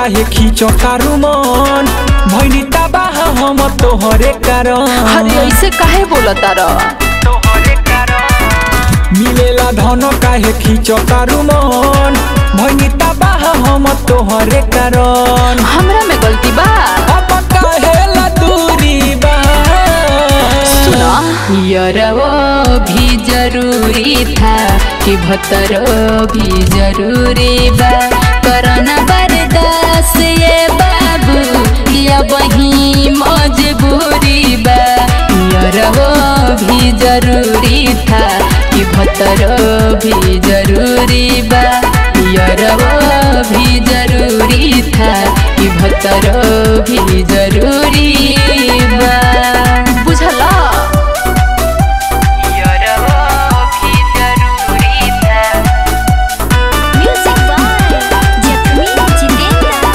काहे खींचो तारू मन भैनी तबाह हम तोहरे कारण अरे ऐसे काहे बोलता र मिलेला धन काहे खींचो तारू मन भैनी तबाह हम तोहरे कारण हमरा में गलती बा अब काहेला दूरी बा सुना यरवो भी जरूरी था कि भतरो भी जरूरी बा करना बर्दाश्त ये बाबू या वही मजबूरी बा यरवो भी जरूरी था कि भतरो भी जरूरी बा यरवो भी जरूरी था कि भतरो भी जरूरी बा बुझला Music by Jacqueline Chitenda.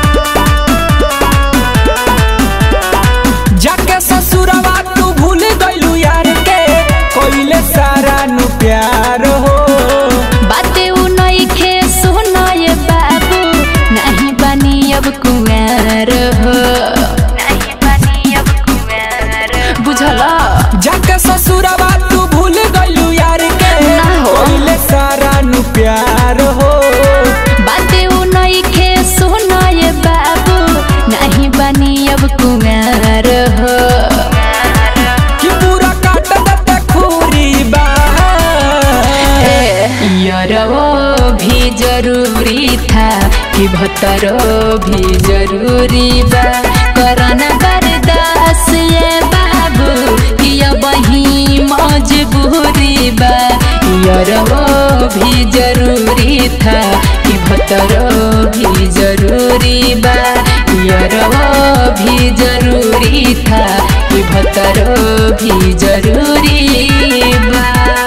जाके ससुरवा तू भूल गइलू यार के कोइले सारा नु प्यार हो बाते उ नइखे सुनाय बाबू नहीं बनी अब कुंवर हो नहीं बनी अब कुंवर बुझला जाके ससुरवा तू भूल गइलू यार के ना हो। कोइले सारा नु प्यार हो बाते उ नइखे सुनाय बाबू नहीं बनी अब कुंवर हो कि पूरा काट दते खूरी बा यरवो भी जरूरी था कि भतरो भी जरूरी बा करना बर्दाश्त ये बाबू कि अब वही मजबूरी बा यरवो भी जरूरी था कि भतरो भी जरूरी बा यरवो भी जरूरी था कि भतरो भी जरूरी बा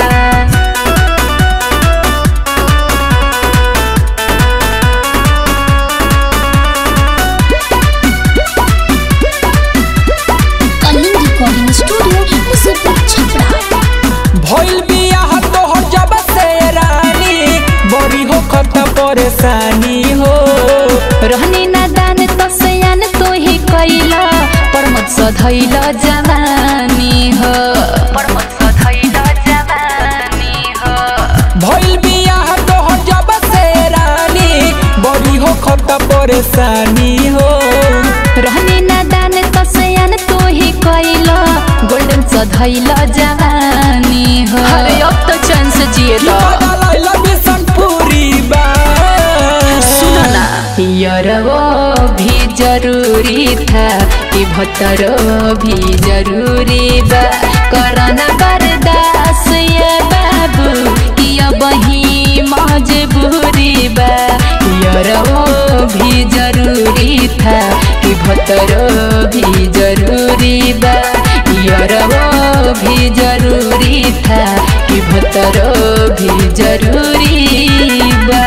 Calling Recording Studio, Musipur Chhapra. भइल बियाह तोहर जब से रानी बड़ी हो खत परेशानी हो रहनी नादान तसयान तो ही कैला परमत सधैल जवानी हो परमत सधैल जवानी हो भइल बियाह तोहर जब से रानी बड़ी हो खत परेशानी हो रहनी नादान तसयान तो ही कैला गोल्डन सधैल जवानी हो अरे अब तो चैन से जिए कि बदलैल बिसनपुरी बा यरवो भी जरूरी था कि भतरो भी जरूरी बा करना बर्दाश्त ये बाबू कि अब वही मजबूरी बा यरवो भी जरूरी था कि भतरो भी जरूरी बा यरवो भी जरूरी था कि भतरो भी जरूरी बा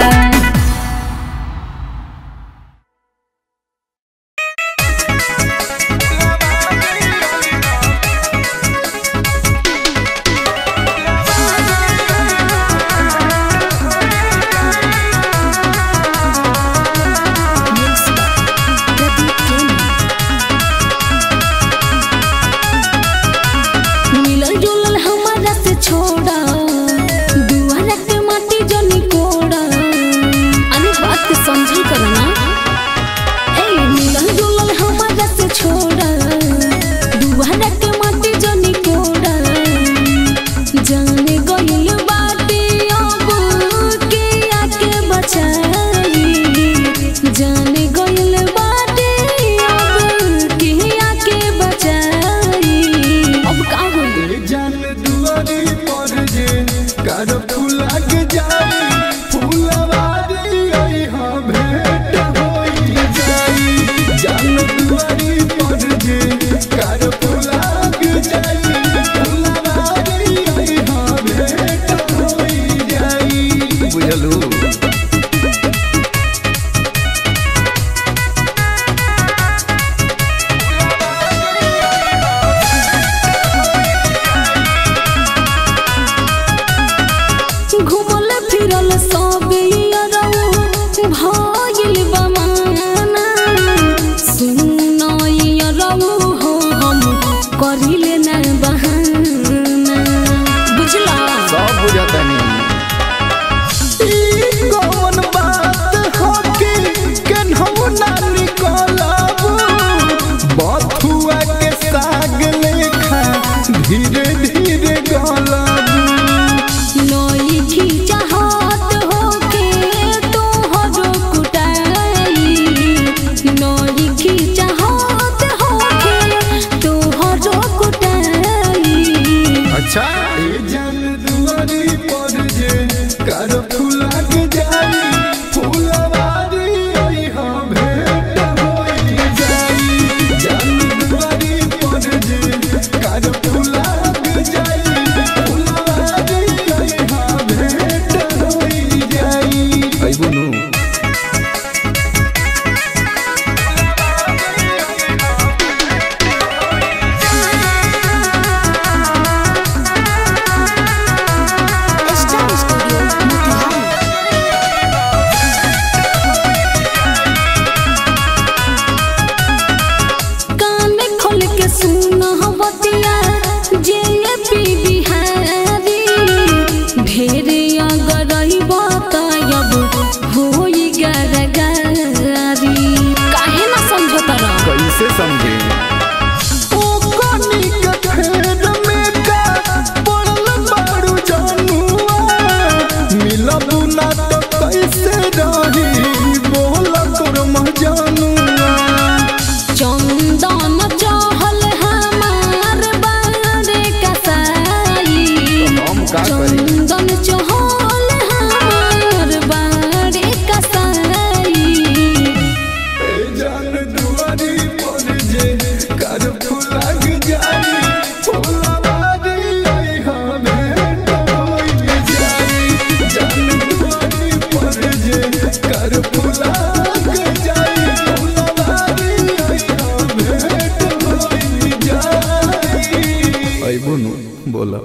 मिलल जुलल हमारा से छोड़ा दुआरा के माटी जनी कोड़ा अने बात के समझल करना ए मिलल जुलल हमारा से छोड़ा दुआरा के माटी जनी कोड़ा जाने गइल बाटे अब के आके बचाई जाने गइल बाटे अब के आके बचाई अब का होई जान दुआरी पर जे कर फुला के जाई फुलवारी आई हाँ भेंट होई जाई जान दुआरी पर जे कर फुला के जाई फुलवारी आई हाँ भेंट होई जाई बुझलू घुमल फिरल सब यारौ भइल बमान जान दुआरी पर जे कर फुलाग जाई फुलवारी आई हाँ भेंट होई जाई जान दुआरी पर जे कर फुलाग जाई फुलवारी आई हाँ भेंट होई जाई आई बुनू स्टार स्टूडियो मोतिहारी कान खोल के सुन बतिया जे पी बिहारी ढेरे अगर बतायब होई गरगारी काहे ना समझो तरह कैसे समझे ओ कोनी के फेर में का पड़ल बारू जानुआ मिलबू ना तो कैसे रही बोल तोर मजानुआ चंदन चहल हमार बारे कसाई हम का करी चंदन चहल हमार बारे कसाई ए जान दुआरी पर जे कर फुलाग जाई फुलवारी आई हाँ भेंट होई जाई जान दुआरी पर जे कर फुलाग जाई फुलवारी आई हाँ भेंट होई जाई आई बुनु बोला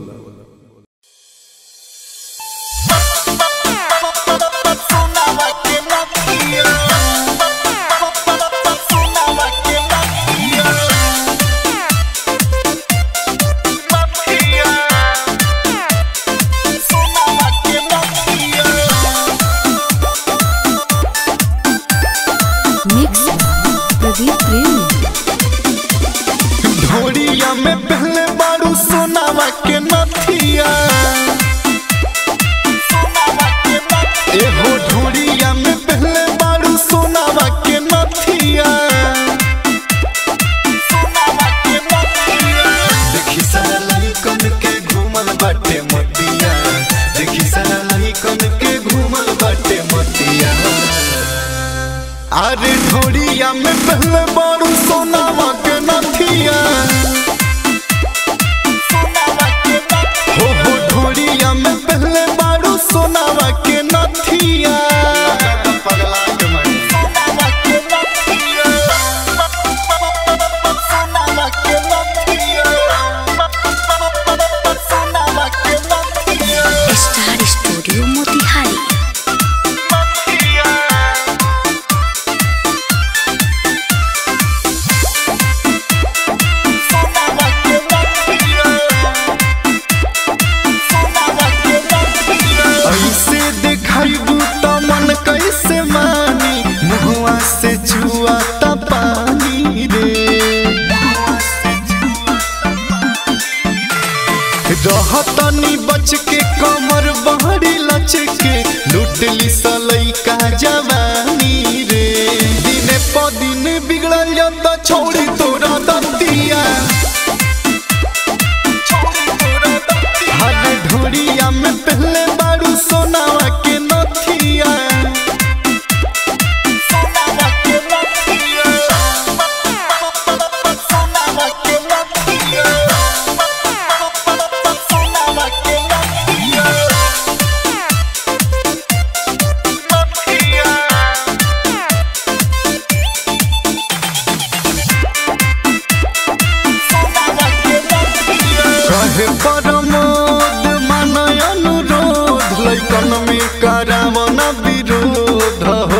मिक्स प्रदीप प्रेमी ढोरिया में पहले बारू सोनावा के नथिया एहो ढोरिया में पहले बारू सोनावा के नथिया देखी सारा लड़कन के घूमल बाटे मतिया देखी सारा लड़कन के घूमल बाटे मतिया अरे ढोरिया में पहले बारू सोनावा के नथिया हो हो ढोरिया में पहले बारू सोनावा के नथिया स्टार स्टूडियो मोतिहारी ऐसे दिखाइबू त मन कैसे मानी मुहुआ से छुआ त पानी रे रहतनी बच के कमर बहरी लच के लुटली सलैका जवानी रे दिने प दिन बिगड़ल जाता छोड़ी तोरा दतिया हर ढोरिया में पहले बारू सोनावा के नथिया कहे परमोद मानय अनुरोध लैकन में करावन विरोध हो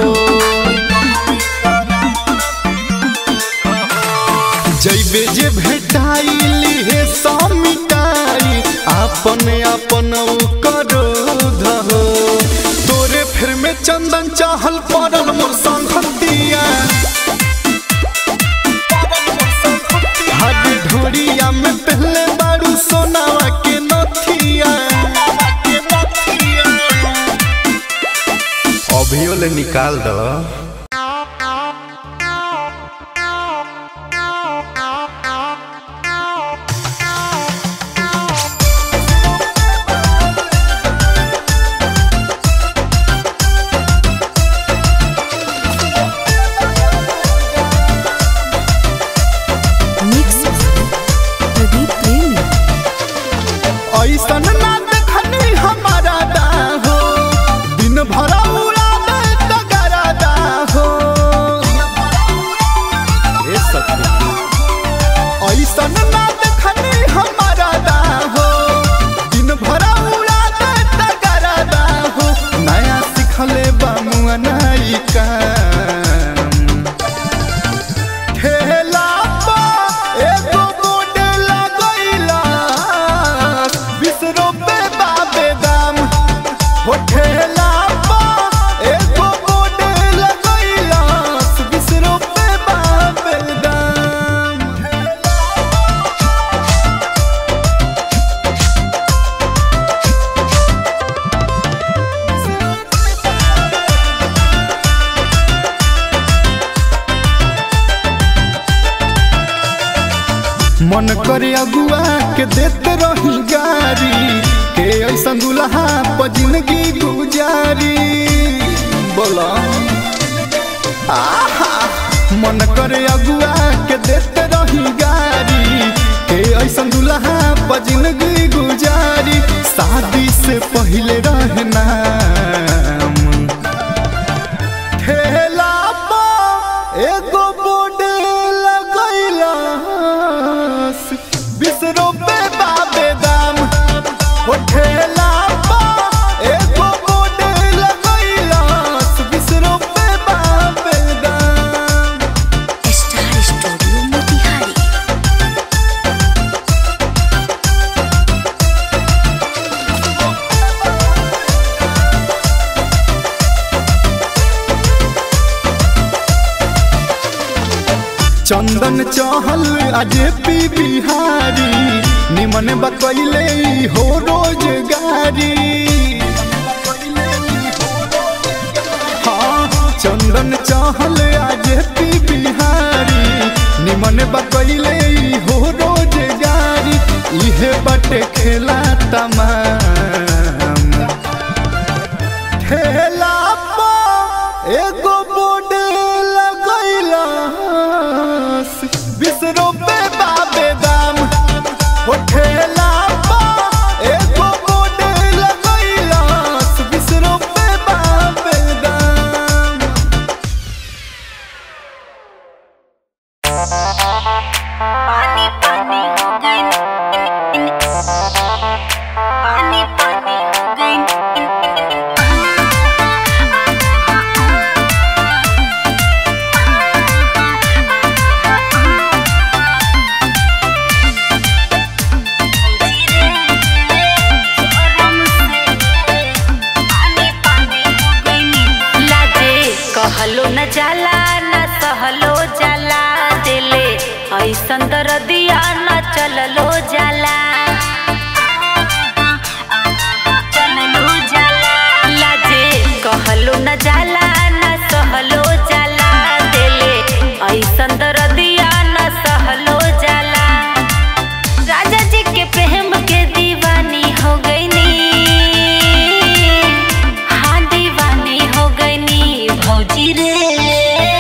जैबे जे भेटाइली हे समिटाई आपन आपन करोध हो तोरे फिर में चंदन चाहल पड़ल मोर संगतिया हर ढोरिया में पहले बारू सोनावा के नथिया अभियो ले निकाल दो ऐसन ना देखनी हमारा दा हो दिन भर उड़ा दे तगरा दा हो ए सखी ऐसन ना देखनी हमारा दा हो दिन भर उड़ा दे तगरा दा हो नया सिखले बामुआ नाई काम ठेला पा एगो बोर्ड लगैला बीस रुपए बाबे दाम हो ठेला पा एगो बोर्ड लगैला बीस रुपए बाबे दाम मन करे अगुआ के देते रही गारी के ऐसा दुल्हा पर जिंदगी गुजारी बोला आहा मन करे अगुआ के देते रही गारी के ऐसा दुल्हा पर जिंदगी गुजारी शादी से पहले रहना ठेला पा एगो बोर्ड लगैला बीस रुपए बाबे दाम हो ठेला पा एगो बोर्ड लगैला बीस रुपए बाबे दाम स्टार स्टूडियो मोतिहारी चंदन चहल अजे पी बिहारी निमन बकैले हो रोजगारी हाँ चंदन चहल अजे पी बिहारी निमन बकैले हो रोजगारी इहे बटे खेला तमाम ठेला पा एगो बोर्ड लगैला बीस रुपए बाबे दाम हो ठेला पा एगो बोर्ड लगैला बीस रुपए बाबे दाम लाजे कहलो न जाला न सहलो जाला दिले ऐसन दरदिया न चललो जाला चललो जाला लाजे कहलो न जाला न सहलो जाला दिले ऐसन दरदिया न सहलो जाला राजा जी के प्रेम के दीवानी हो गई नी हाँ दीवानी हो गई नी भौजी रे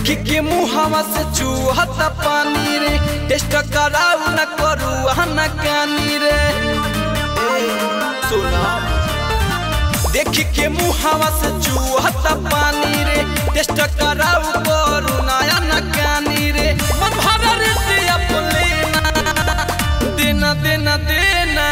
देखी के मुहावा से चूहत पानी रे टेस्ट कराऊ न करू न कानी रे ए, सुना देखी के मुहावा से चूहत पानी रे टेस्ट कराऊ करू नया न कानी रे मन भरा रे से अपने देना देना देना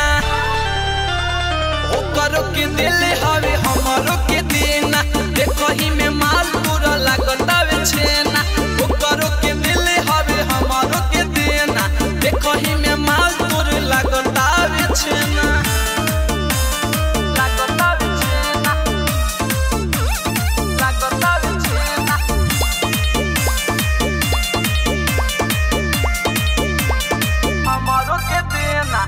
ओ करो के दिल हवे हमारो के देना देखो ही में माल पूरा लागतावे छेना ओ करो के दिल हवे हमारो के देना देखो ही में माल पूरा लागतावे छेना लागतावे छेना लागतावे छेना हमारो के देना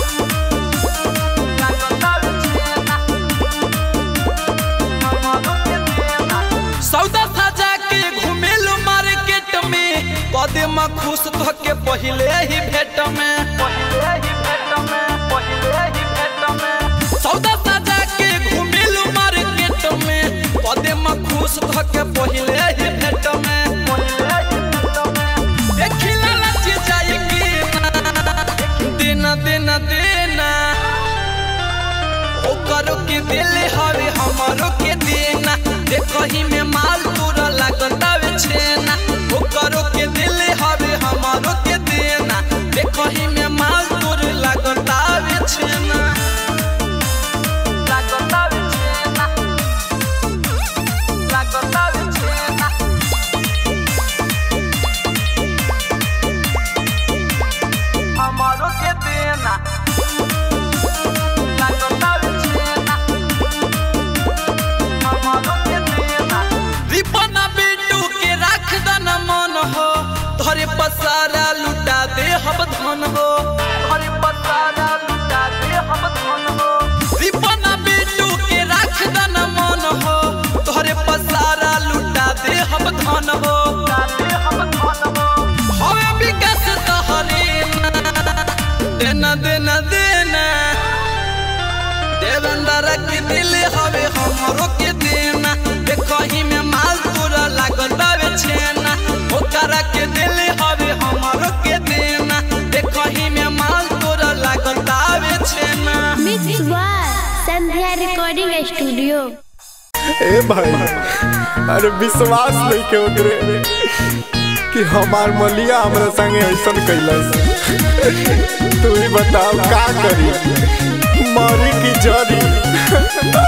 सौदा सजा के घुमेलू मार्केट में कदम खुश ध के पहले ही भेट में सौदा सजा के घुमेलू मार्केट में कदम खुश ध के पहले ही भेट में देखिला लची जाए कि देना देना देना ओ करो के दिल हवे हमारो के देना देखो ही में माल पूरा लागतावे छेना ओ करो के दिल हवे हमारो के देना देखो ही में माल पूरा लागतावे छेना लागतावे छेना लागतावे छेना हमारो के देना रिपना बेटू के राख दना मन हो तोरे पसारा लुटा दे हम धन हो तोरे पसारा लुटा दे हम धन हो रिपना बेटू के राख दना मन हो तोरे पसारा लुटा दे हम धन हो हवे विकास तोहरे देना देना देना देवेंद्र के दिल हवे हमरो के देना देखो ही में माल पूरा लागतावे छेना ओकरा के दिल हवे हमरो के देना देखो ही में माल पूरा लागतावे छेना mix by Sandhya recording studio ए भाई अरे विश्वास नहीं के ओकरे कि हमार मलिया हमरा संगे ऐसन कैलस तू ही बताओ का करी मरी की जरी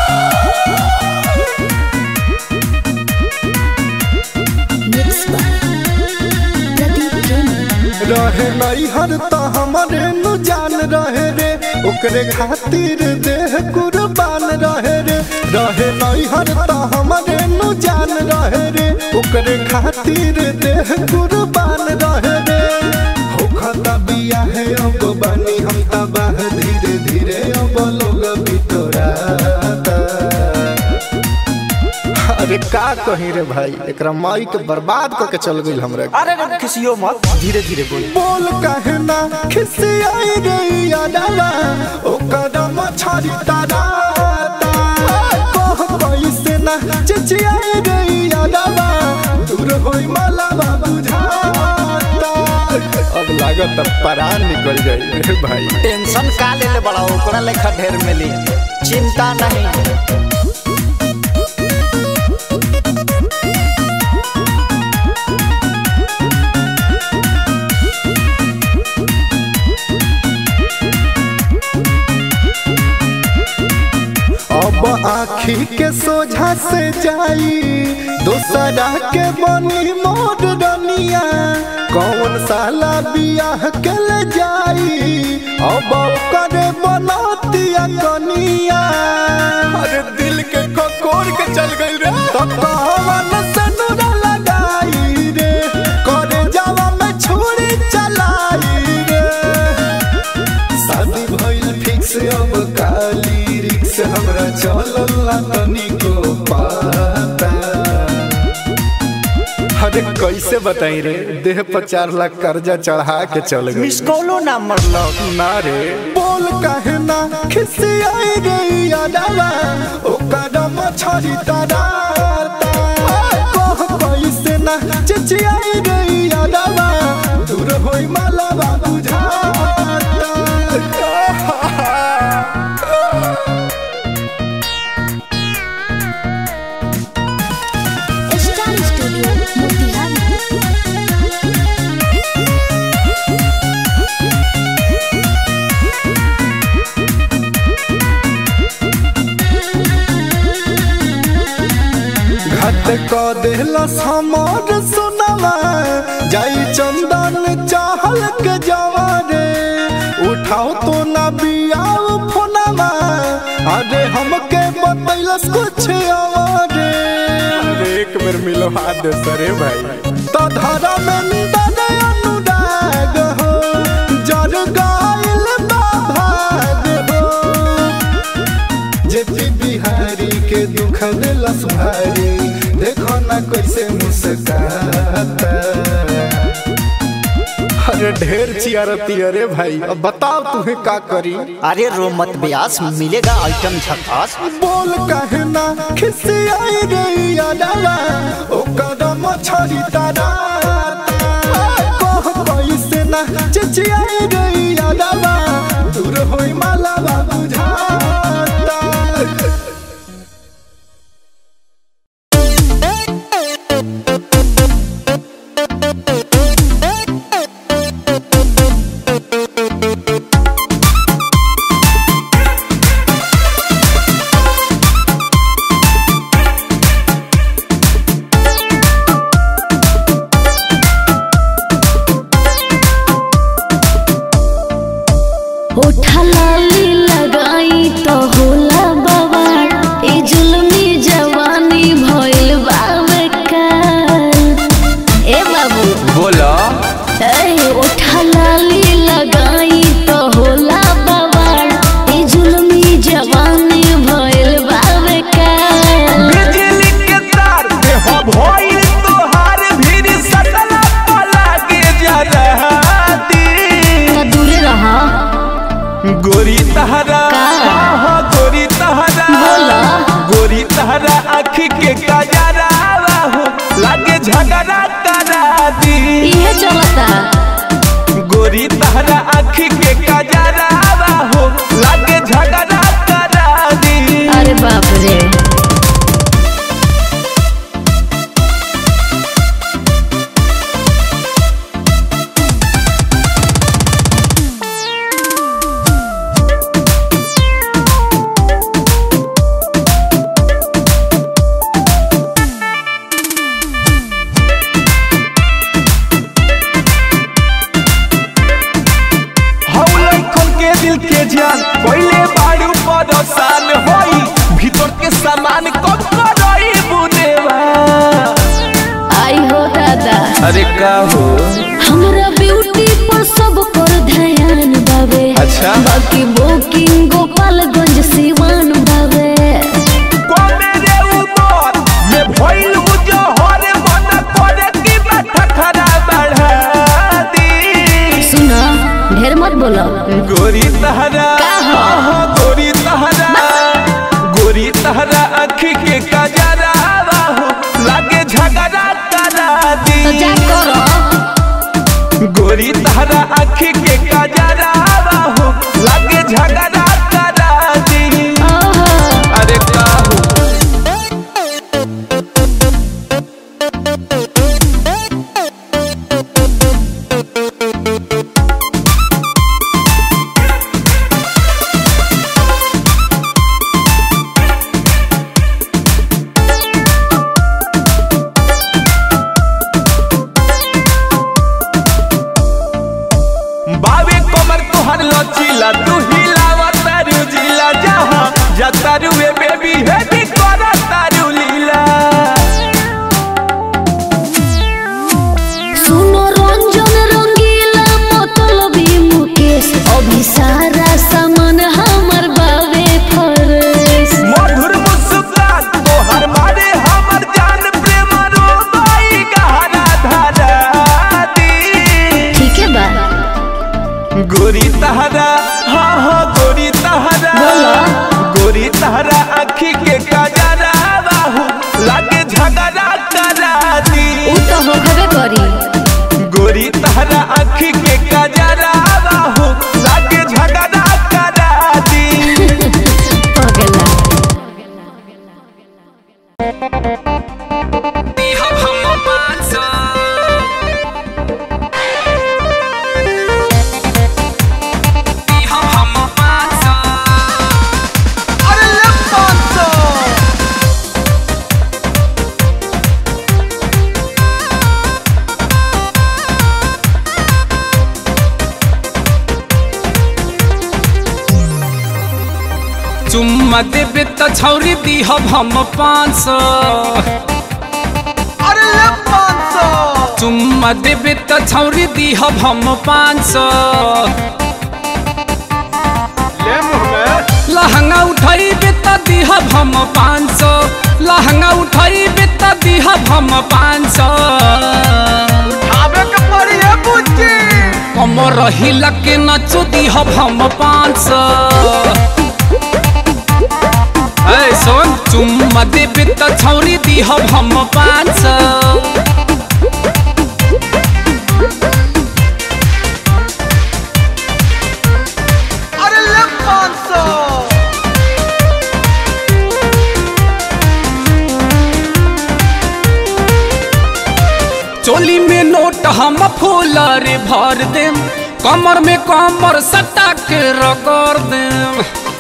मिक्स बाय प्रदीप प्रेमी रहे नहीं हर तो हमारे नु जान रहे रे ओकरे खातिर देह कुर्बान रहे रे रहे नहीं हर तो हमारे नु जान रहे रे ओकरे खातिर देह कुर्बान रहे रे हो खता बिया है अब बनी हम तबाह धीरे धीरे अब लोग बितोराता अरे का कही रे भाई एकरा माई के बर्बाद करके चल गई हमरा के। अरे रे किसियो मत धीरे धीरे बोल बोल कहना खिसियाई रे यादवा ओ कदम छाड़ी तारा कह कैसे ना चिचियाई रे यादवा दूर होई मलावा बुझाता अब लागत अब परान निकल जाई रे भाई टेंशन का ले ले बड़ा ओकरा लेखा ढेर मिली चिंता नहीं अब आखी के सोझा से जाई दोसरा के बनी मोर रनिया कौन साला बियाह के ले जाई अब करे बनतिया कनिया अरे दिल के ककोर के चल गई रे तो कौन से नुरा लगाई रे करे जावा में छुरी चलाई रे शादी भइल फिक्स अब काली रिक्स हमरा चलल ना तनिको पाता अरे कैसे बताई रे देह पर चार लाख कर्जा चढ़ा के चल गई मिस कॉलो ना मरलो ना रे बोल काहे ना खिसियाई रे यादवा ओ कदम छड़ी तारा कह कैसे ना चिच घाट क देहलस हमर सोनामा जाई चंदन चाहल के जवारे उठाओ तो ना बियाओ फोनामा अरे हमके बतैलस कुछ अरे अरे एक बेर मिलो हाथ दे सरे भाई तो धरा में निदन अनुराग हो जर गाइल बाभाग हो जेपी बिहारी के दुख दिलस भारी देखो ना कैसे मुस्काता अरे ढेर चियारती अरे भाई अब बताओ तुम्हें का करी अरे रो मत ब्यास मिलेगा आइटम झकास बोल कहना खिसियाई रे यादवा ओकर मछरी तारा कह कैसे ना चिचियाई रे यादवा दूर होई मालावा बुझाता ओठा लाली लगाई तो होला बवाल ए जुलमी जवानी भइल बावे काल ए बाबू बोलो ए ओठा लाली लगाई तो होला बवाल ए जुलमी जवानी भइल बावे काल बिजली के तार पे हो भइल तोहार भीड़ सटला पला के जा रहा दी तो दूरे रहा गोरी तहरा हाँ गोरी तहरा बोला। गोरी तहरा आँखी के कजरा हो लागे झगड़ा करा दी इहे चलता गोरी तहरा आँखी के कजरा हो लागे झगड़ा करा दी अरे बाप रे हौलन खोल के दिल के जान पहले बाड़ू परेशान होई भीतर के सामान कब करई बुनेवा आई हो दादा अरे का हो हमरा ब्यूटी पर सब कर ध्यान बावे अच्छा। बाकी बुकिंग गोपालगंज सिवान बावे कोने रे ऊपर में भइल जो हरे मन करे की बैठा खड़ा बढ़ा दी सुना ढेर मत बोलो गोरी तहरा आहा गोरी तहरा गोरी तहरा आँखी के कजरा हो लागे झगड़ा करा दी तो जा करो गोरी तहरा आँखी के कजरा हो लागे झगड़ा करा दी ओहो अरे काहू बावे कमर चुम्मा देबे त छौरी दिहब हम पाँच सौ अरे ले पाँच सौ चुम्मा देबे त छौरी दिहब हम पाँच सौ ले मुँह में लहंगा उठाइबे त दिहब हम पाँच सौ लहंगा उठाइबे त दिहब हम पाँच सौ खावे के पड़ी है बुच्ची कमर हिला के नचो दिहब हम पाँच सौ ऐ सोन चुम्मा देबे त छौरी दिहब हम पाँच सौ अरे ले पाँच सौ चोली में नोट हम फूलर भर देम कमर में कमर सटा के रगड़ देम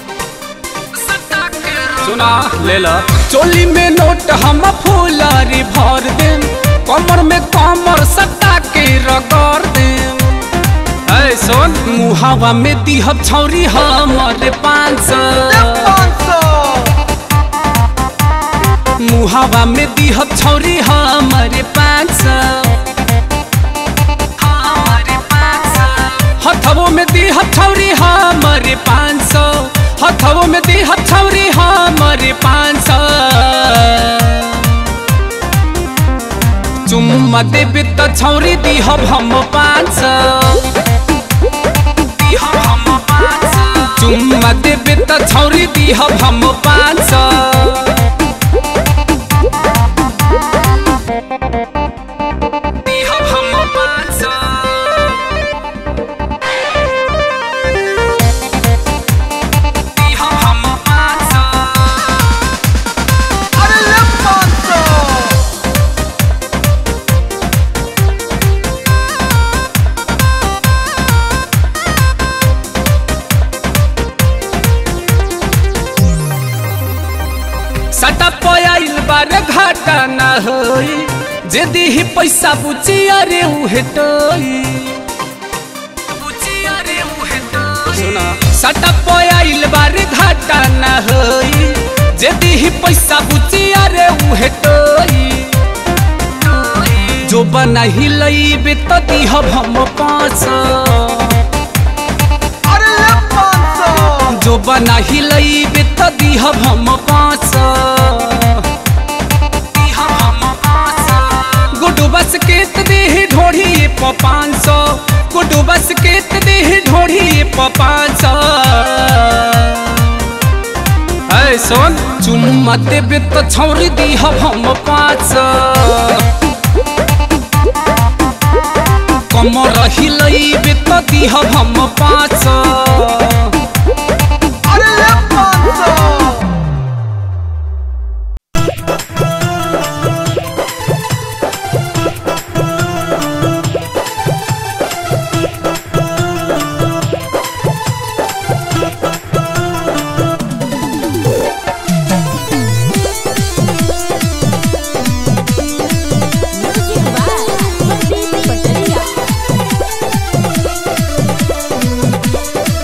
सुना ले ला चोली में नोट हम फूलर भर देम कमर में कमर सटा के रगड़ देम ऐ सोन मुहावा में दिहब छौरी हमर पाँच ले सौ पाँच सौ मुहावा में दिहब छौरी हमरे पाँच सौ हथवो में दिहब छौरी हमरे पाँच सौ हथवो में दिहब छौरी हमरे पाँच सौ चुम्मा देबे त छौरी दिहब हम पाँच सौ दिहब हम पाँच सौ चुम्मा देबे त छौरी दिहब हम पाँच सौ दिहब हम पाँच सौ दिहब हम पाँच सौ अरे ले पाँच सौ सटा पयाइल बारे घाटा न होई जे दिही पैसा बुची अरे उहे टोई सुना सटा पयाइल बारे घाटा न होई जे दिही पैसा बुची अरे उहे टोई जो बना ही लईबे त दिहब हम पाँच सौ अरे ले पाँच सौ जो बना ही लईबे त दिहब हम पाँच सौ दिहब हम पाँच सौ गुडू बस के त देह ढोढ़ी प पाँच सौ गुडू बस के त देह ढोढ़ी प पाँच सौ ऐ सोन चुम्मा देबे त छौरी दिहब हम पाँच सौ कमर हिलैबे त दिहब हम पाँच सौ अरे ले पाँच सौ पटरिया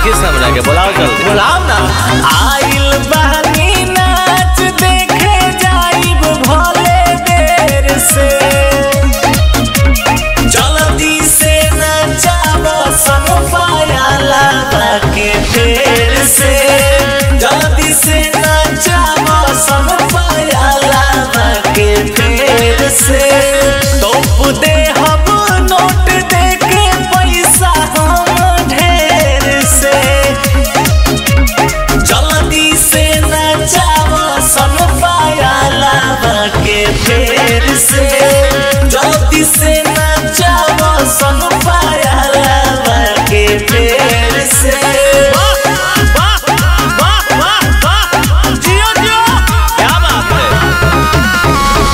किस हमरा के बुलाओ जल्दी बुलाओ ना आइल बानी नाच देखे जाइब भले देर से जल्दी से नचाब सब पायाला बाके फेर से जल्दी से नचाब सब पायाला बाके फेर से तोप दे हम नोट दे के पैसा हम ढेर से जल्दी से नचाव सन पायाला के फेर से जल्दी से नचाव सन पायाला के फेर से जियो जियो क्या बात है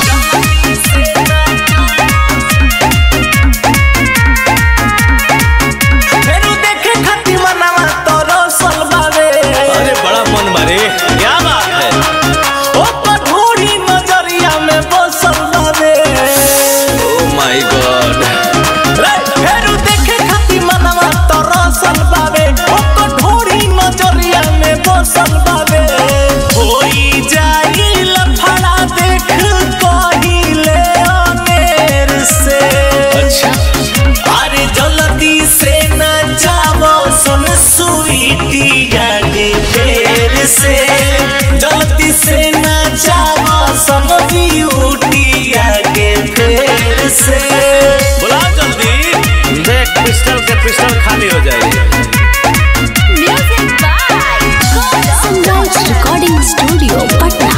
फेरू देखे खातिर मनवा तोरो सलबावे अरे बड़ा मन मारे क्या बात है ओ कठोरी नजरिया में बसल बावे ओ माय गॉड फेरू देखे खातिर मनवा तरसल बावे ओ कठोरी नजरिया में बसल बावे होई जाई लफड़ा देख कहिले अनेर से अच्छा अरे जल्दी से न जाओ सुन स्वीटी गाड़ी फेर से जल्दी से न जाओ सुन ब्यूटी आगे फेर से बुलाओ जल्दी देख पिस्टल के पिस्टल खाली हो जाएगी music by sunrise recording studio Patna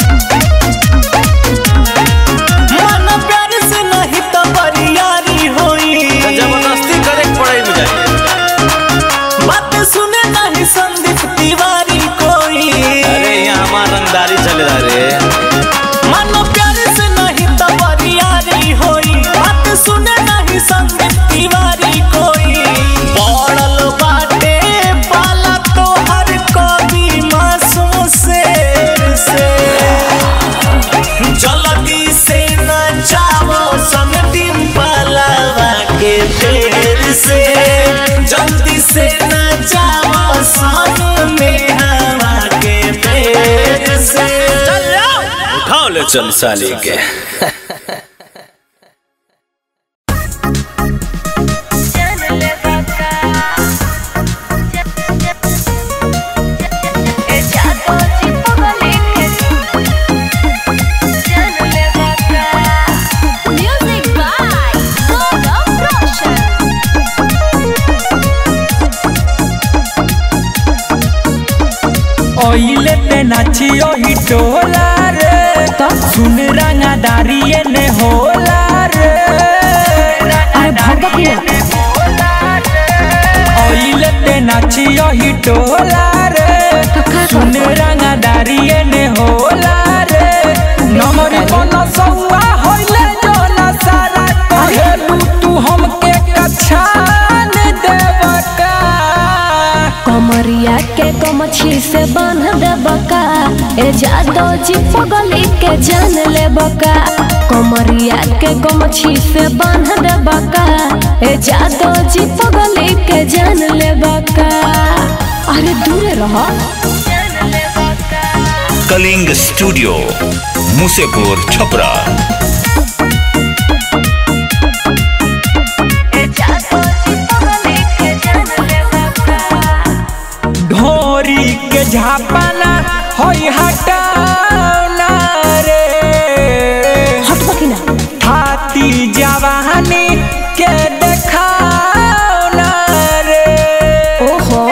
मन प्यार से नहीं तो बरियारी होई तो जबरदस्ती करे के पड़े मुझे बात सुने नहीं संदीप तिवारी कोई अरे यहाँ हमारा रंगदारी चले रहा रे मन प्यार से नहीं तो बरियारी होई बात सुने नहीं संदीप तिवारी कोई पड़ल बाटे पाला तो हर कवि मासूम शेर से जल्दी से न जाओ सन डिम्पलवा के फेर से जल्दी से न जाओ सन नेहवा के फेर से उठाओ ले चल साली के म्यूजिक बाय गौरव रोशन ओइले पे नाचियो ही टोला रे सुन रंगादारी ने होला रे अरे भगत ओइले पे नाचियो ही टोला रे सुन रंगादारी ने होला रे नमरी बन सौआ होइले जो ना सारा कहेलू तू हमके कछान देवका कमरिया के कमछी से बांध दे बका ए जादो जी पगली के जान ले बका कमरिया के कमछी से बांध दे बका ए जादो जी पगली के जान ले बका अरे दूर रहो कलिंग स्टूडियो मुसेपुर छपरा ढोरी के झापना होई हटाना रे हट बकिना हाथी जवानी के देखाना रे ओहो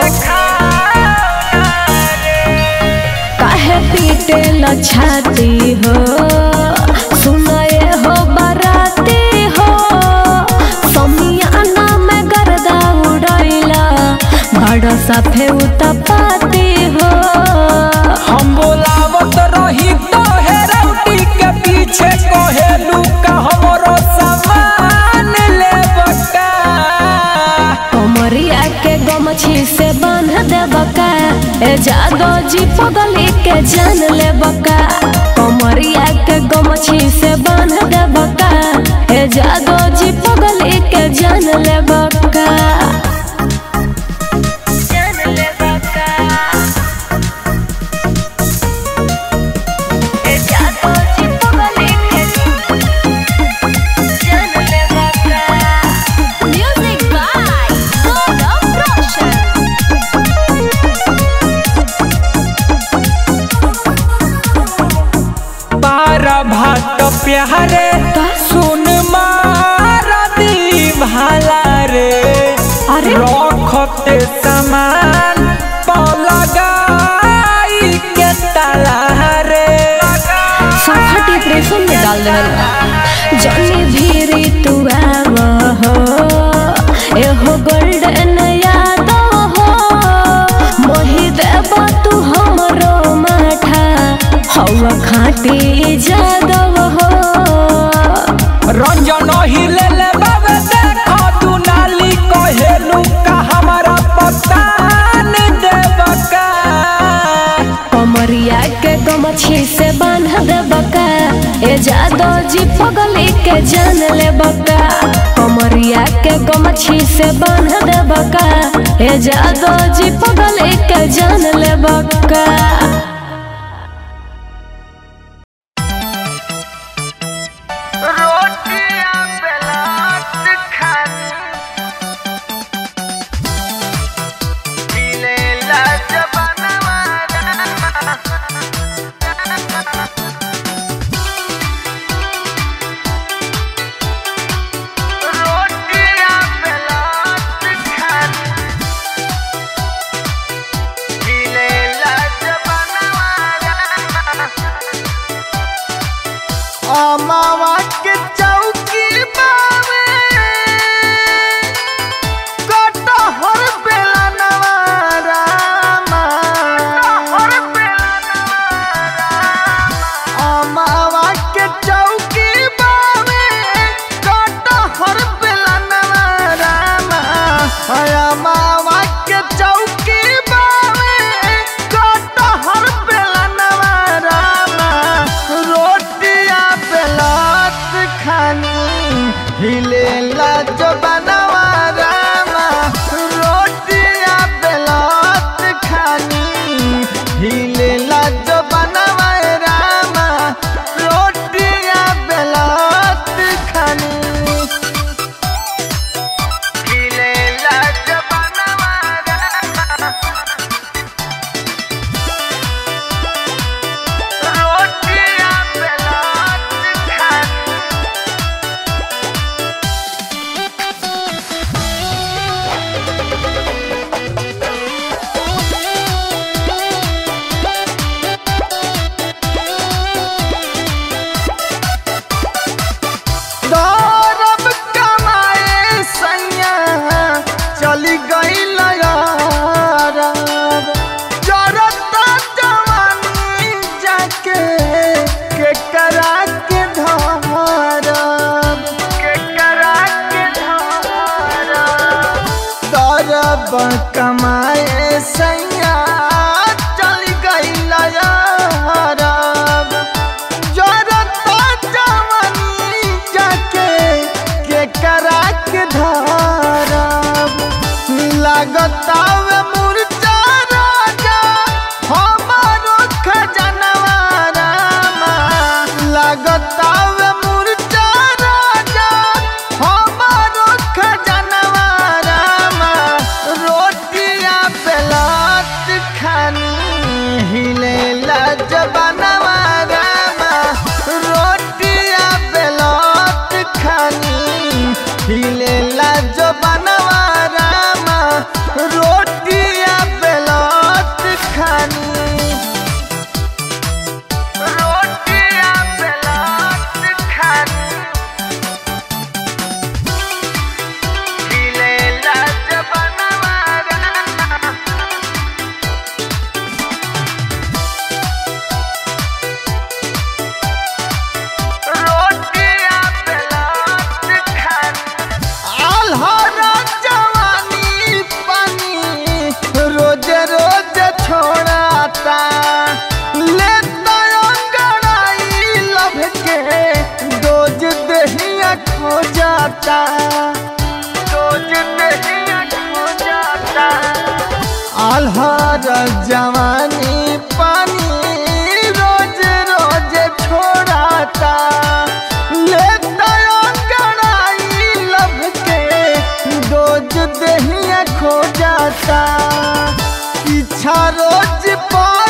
काहे पीटे ल छाती हो सुनाए हो बराती हो समियाना में गर्दा उड़ैला बड़ सफे उतपाती हो हम बोलावत रही तो हेरौटी के पीछे कहेलू का हमरो सामान ले बका कमरिया के गमछी से बांध दे बका ए जादो जी पगली के जान ले बका कमरिया के गमछी से बांध दे बका ए जादो जी पगली के जान ले बका जान ले प्यारे सुन मारा दी भाला रे अरे रखते सामान पलगाई के ताला रे सफा डिप्रेशन में डाल दे जनी भीरी तू आव हो एहो गोल्डन याद हो मोहि देव तू हमरो माठा हवा खाटी जादव हो रंजन हिले ले बाबे देखो तू नाली कहेलू का हमारा पता नहीं देवका कमरिया के गमछी से बांध दे बका ए जादो जी पगली के जान ले बका कमरिया के गमछी से बांध दे बका ए जादो जी पगली के जान ले बका अमावा के चौकी बावे कटहर बेला नवारामा अमावा के चौकी बावे कटहर बेला नवारामा अमावा के चौकी बावे कटहर बेला नवारामा रोटिया बेलात खानी हिलेला जो बनवा रामा रोटिया बेलात खानी हिलेला जो बनवा रामा रोटिया बेलात खानी हिलेला जो बनवा रामा रोटिया बेलात खानी दौरब कमाए सैया चली गई लयारब जरता जवानी जाके के करा के धरब के करा के धरब दौरब कमाए सैया चली गई लयारब जरता जवानी जाके के करा के धरब लागतावे मुर्चा राजा हमारो खजनवा रामा लागतावे मुर्चा राजा हमारो खजनवा रामा रोटिया बेलात खानी हिलेला जबनवा रामा रोटिया बेलात खानी हिलेला जबनवा रामा रोटिया बेलात खानी रोटिया बेलात खानी हिलेला जबनवा रामा रोटिया बेलात खानी आल्हारा जवानी पानी रोज रोज छोड़ाता लेता अंगड़ाई लभ के डोज दहिया खो जाता डोज दहिया खो जाता आल्हारा जवानी पानी रोज रोज छोड़ाता लेता अंगड़ाई लभ के डोज दहिया खो जाता पीछा रोज पा